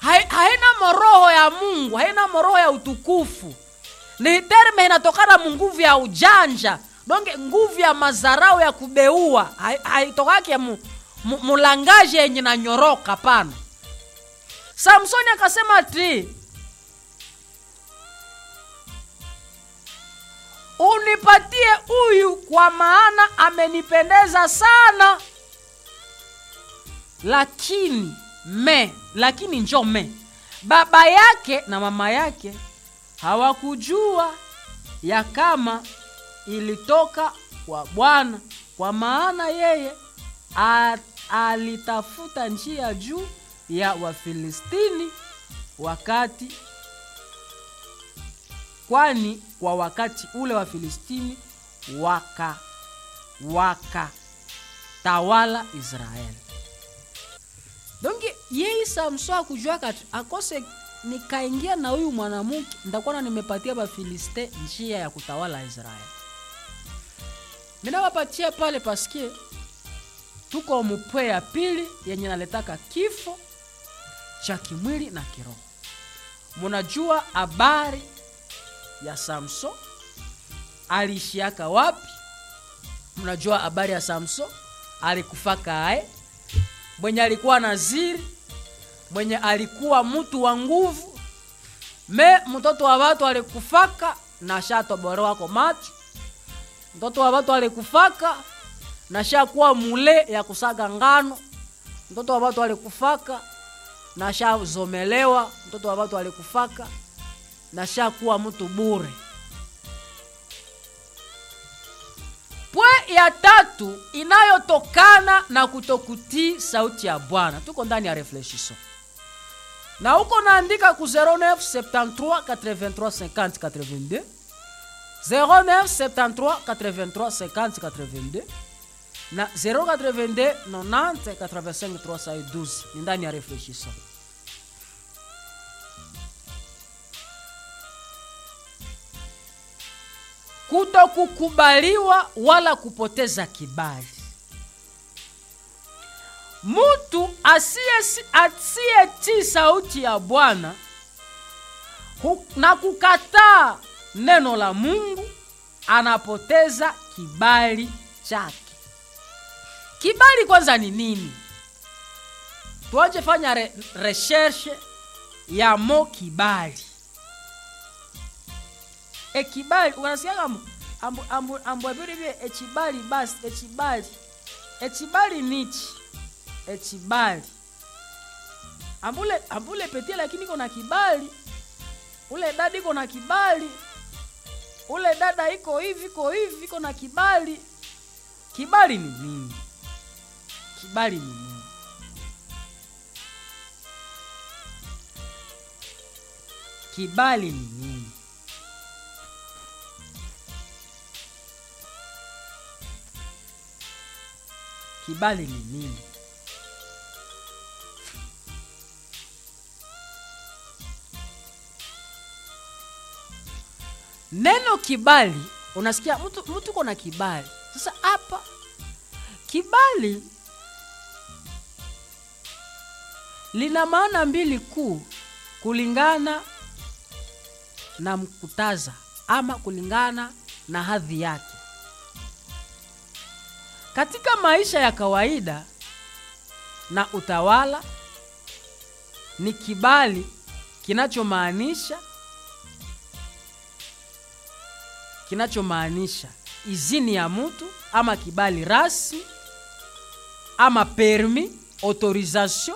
hai- haina moroho ya mungu haina moroho ya utukufu ni terme inatokana mu nguvu ya ujanja donge nguvu ya mazarau ya kubeua hai- haitokake mu, mu, mulangaje yenye nanyoroka pana samsoni akasema ati unipatie huyu kwa maana amenipendeza sana lakini me lakini njo me baba yake na mama yake hawakujua ya kama ilitoka kwa bwana kwa maana yeye a, alitafuta njia juu ya wafilistini wakati kwani kwa wakati ule wa filistini waka wakatawala israeli donge yeye samso akujua kati akose nikaingia na huyu mwanamke ndakuwa na nimepatia bafiliste njia ya kutawala israeli minawapatia pale paske tuko mupwe ya pili yenye naletaka kifo cha kimwili na kiroho munajua habari ya samson aliishiaka wapi mnajua habari ya samson alikufaka aye mwenye alikuwa naziri mwenye alikuwa mtu wa nguvu me mtoto wa watu alikufaka na shatoborewako macho mtoto wa watu alikufaka na shakuwa mule ya kusaga ngano mtoto wa watu alikufaka na shazomelewa mtoto wa watu alikufaka na shakuwa mtu bure pwe ya tatu inayotokana na kutokutii sauti ya bwana tuko ndani ya reflexiso na huko naandika ku 09 73 83 50 82 09 73 83 50 82 na 082 90 85 312 ni ndani ya reflexiso kutokukubaliwa wala kupoteza kibali mtu asiyetii asiye sauti ya bwana hu- na kukataa neno la mungu anapoteza kibali chake kibali kwanza ni nini tuache fanya re, recherche ya mo kibali ekibali unasikiaga ambu- ambu- ambu- ambwabiri bye ekibali basi ekibali ekibali nichi ekibali ambule ambule petie lakini iko na kibali ule dada iko na kibali ule dada iko hivi iko hivi iko na kibali kibali ni nini kibali ni nini kibali ni nini kibali ni nini neno kibali unasikia mtu mtu uko na kibali sasa hapa kibali lina maana mbili kuu kulingana na mkutaza ama kulingana na hadhi yake katika maisha ya kawaida na utawala ni kibali kinachomaanisha kinachomaanisha izini ya mtu ama kibali rasmi ama permi autorisation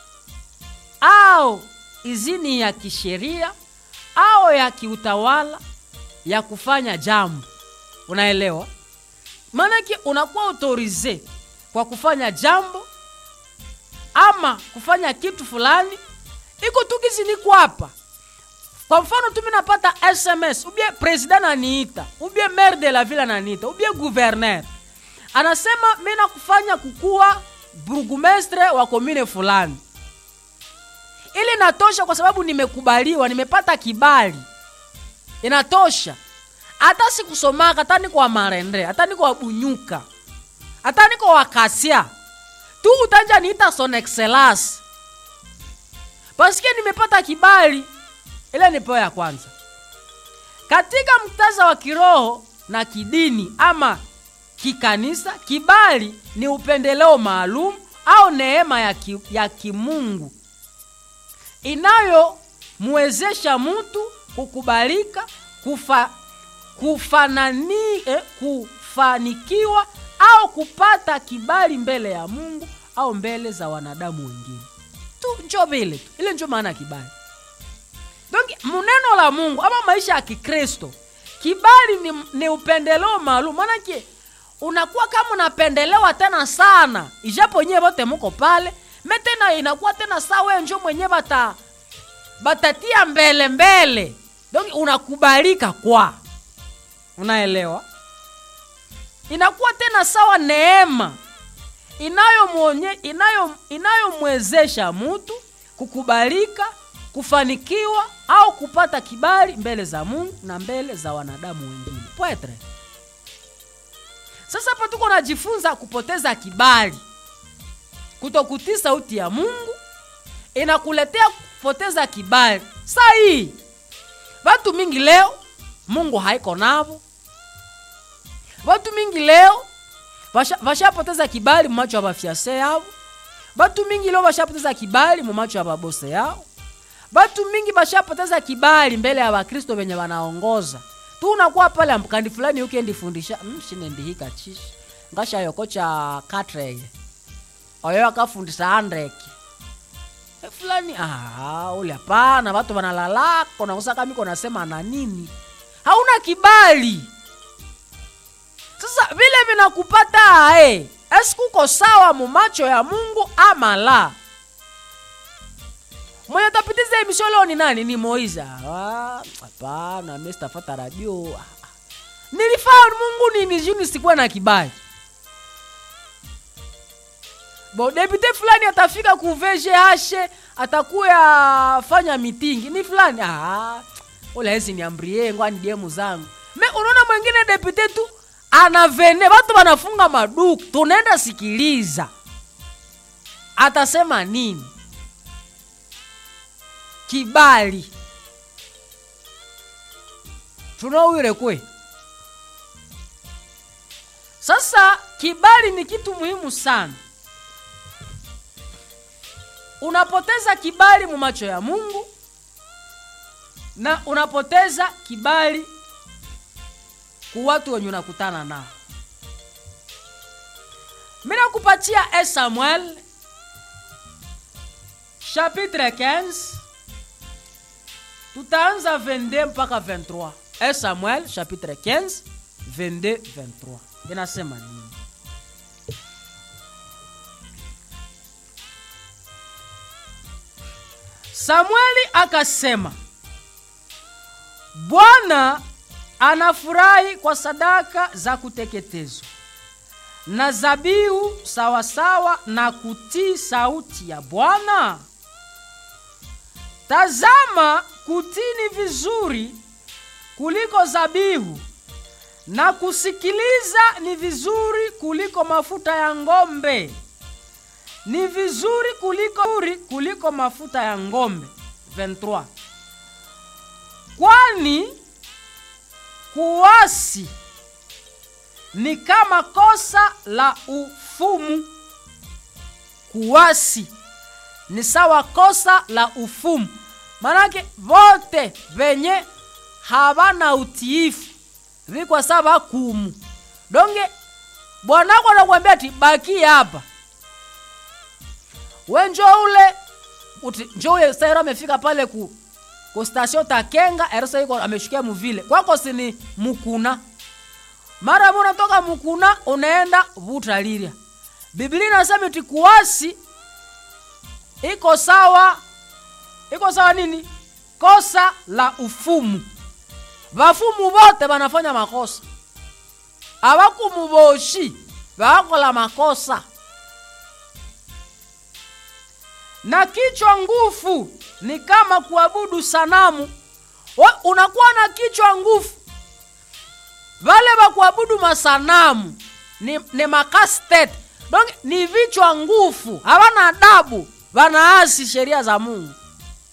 au izini ya kisheria au ya kiutawala ya kufanya jambo unaelewa maanake unakuwa autorize kwa kufanya jambo ama kufanya kitu fulani iko tu kiziniko hapa kwa mfano tu mi napata sms ubie president ananiita ubie maire de la ville ananiita ubie gouverneur anasema mi nakufanya kukuwa burgumestre wa komine fulani ili inatosha kwa sababu nimekubaliwa nimepata kibali inatosha hata sikusomaka hata niko wa marendre hata niko wa bunyuka hata niko wa kasia tu utanja niita son excellence paske nime nimepata kibali ile ni peo ya kwanza katika mktaza wa kiroho na kidini ama kikanisa kibali ni upendeleo maalum au neema ya, ki, ya kimungu inayomwezesha mtu kukubalika kufa, kufanani, eh, kufanikiwa au kupata kibali mbele ya mungu au mbele za wanadamu wengine tu njo vile tu ile njo maana ya kibali donc muneno la mungu ama maisha ya kikristo kibali ni, ni upendeleo maalum maanake unakuwa kama unapendelewa tena sana ijapo nyewe vote muko pale me tena inakuwa tena saa wewe njo mwenyewe bata batatia mbele mbele donc unakubalika kwa unaelewa inakuwa tena sawa neema inayomwonye inayo inayomwezesha mtu kukubalika kufanikiwa au kupata kibali mbele za mungu na mbele za wanadamu wengine pwetre sasa hapa tuko najifunza kupoteza kibali kutokutii sauti ya mungu inakuletea kupoteza kibali saa hii watu mingi leo mungu haiko navo watu mingi leo vashapoteza vasha kibali mumacho ya bafyase yavo batu mingi leo bashapoteza kibali mumacho ya babose yao batu mingi bashapoteza kibali mbele ya bakristo venye banaongoza tu unakuwa pale ambukandi fulani ukendifundisha mshinendihika chishi ngashayoko cha katreye oyo akafundisa andreke e fulani ah, ule hapana batu banalalako nakusaka miko nasema na nini hauna kibali sasa vile vinakupata ae esikuko sawa mumacho ya mungu ama la mwenye tapitiza emisho leo ni nani ni moiza hapana mi sitafata radio nilifaa mungu nini juni sikuwa na kibali bo depute fulani atafika kuveje hashe atakuya fanya mitingi ni fulani ah, ulahezi niambrie ngwani demu zangu me unaona mwengine depute tu anavene watu wanafunga maduku tunaenda sikiliza atasema nini kibali tunauire kwe sasa kibali ni kitu muhimu sana unapoteza kibali mu macho ya mungu na unapoteza kibali ku watu wenye unakutana nao mi nakupatia e samuel chapitre 15 tutaanza 22 mpaka 23 e samuel chapitre 15 22 23 inasema nini samueli akasema bwana anafurahi kwa sadaka za kuteketezwa na zabihu sawasawa na kutii sauti ya bwana tazama kutii ni vizuri kuliko zabihu na kusikiliza ni vizuri kuliko mafuta ya ng'ombe ni vizuri kuliko kuliko mafuta ya ng'ombe 23 kwani kuasi ni kama kosa la ufumu kuasi ni sawa kosa la ufumu manake vote venye havana utiifu vikwa sawa kumu donge bwanako anakwambia ati baki hapa we njo ule uti njo ule sairo amefika pale ku ku stasio takenga erosa iko ameshukia muvile kwako sini mukuna mara mo unatoka mukuna unaenda vutaliria biblia inasema iti kuasi iko sawa iko sawa nini kosa la ufumu vafumu vote vanafanya makosa avakumuvoshi vakola makosa na kichwa ngufu ni kama kuabudu sanamu We, unakuwa na kichwa ngufu vale vakuabudu masanamu ni, ni makastet donc ni vichwa ngufu havana adabu vanaasi sheria za mungu